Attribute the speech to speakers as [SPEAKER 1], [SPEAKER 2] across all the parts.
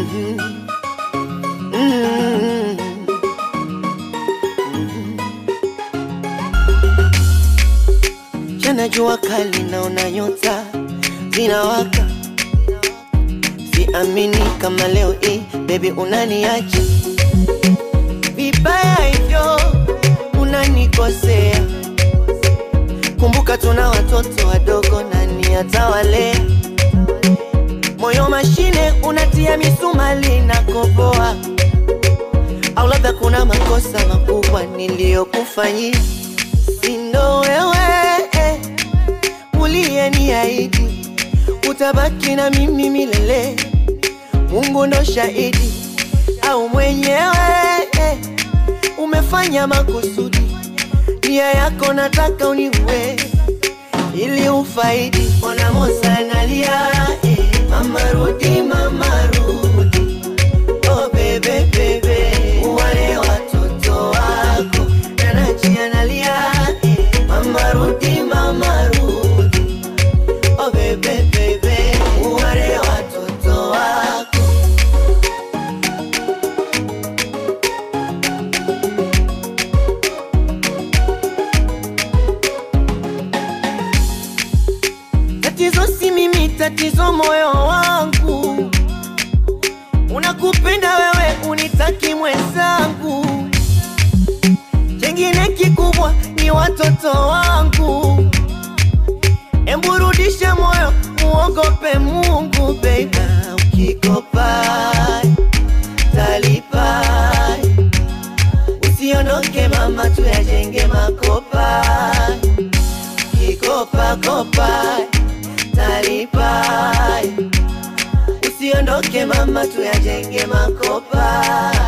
[SPEAKER 1] Mm. Jana jua kali naona nyota zinawaka, siamini kama leo hii baby unaniacha vibaya hivyo, unanikosea. Kumbuka tuna watoto wadogo, nani atawalea? Moyo mashine unatia misumali na koboa, au labda kuna makosa makubwa niliyokufanyia, si ndo wewe eh, uliyeniahidi utabaki na mimi milele. Mungu ndo shahidi, au mwenyewe eh, umefanya makusudi, nia yako nataka uniue ili ufaidi. Ona Musa analia eh, mama rudi, mama rudi, oh bebe bebe, wale watoto wako. Nanachi analia eh, mama rudi, mama rudi, oh bebe bebe, wale watoto wako. Tatizo si mimi, tatizo moyo wangu. Unakupenda wewe, unitaki mwenzangu. Chengine kikubwa ni watoto wangu. Embu rudisha moyo, muogope Mungu baby. Ukikopa talipa, usiondoke mama, tuyajenge makopa kikopa kopa talipa, usiondoke mama, tuyajenge makopa.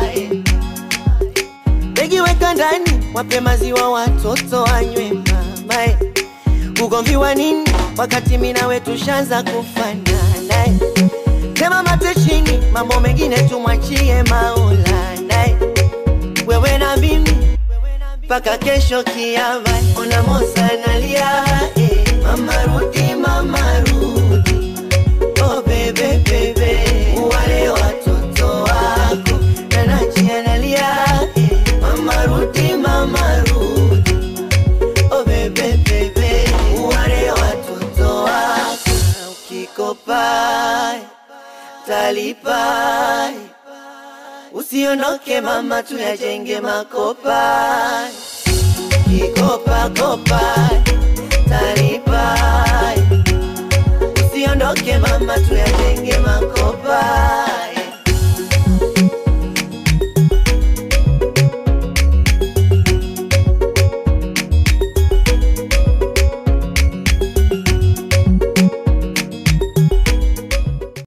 [SPEAKER 1] Begi weka ndani, wape maziwa watoto wanywe mama. eh. Ugomvi wa nini wakati mimi nawe tushaanza kufanana? eh. Sema mate chini, mambo mengine tumwachie Maulana. eh. Wewe na mimi mpaka kesho kiama. Ona Musa analia eh, mama rudi, mama rudi, oh bebe bebe, wale watoto wako. Nanachi analia eh, mama rudi, mama rudi, oh bebe bebe, wale watoto wako. Ukikopa talipa, usiondoke mama, tuyajenge makopa kikopa kopa talipa, usiondoke mama, tuyajenge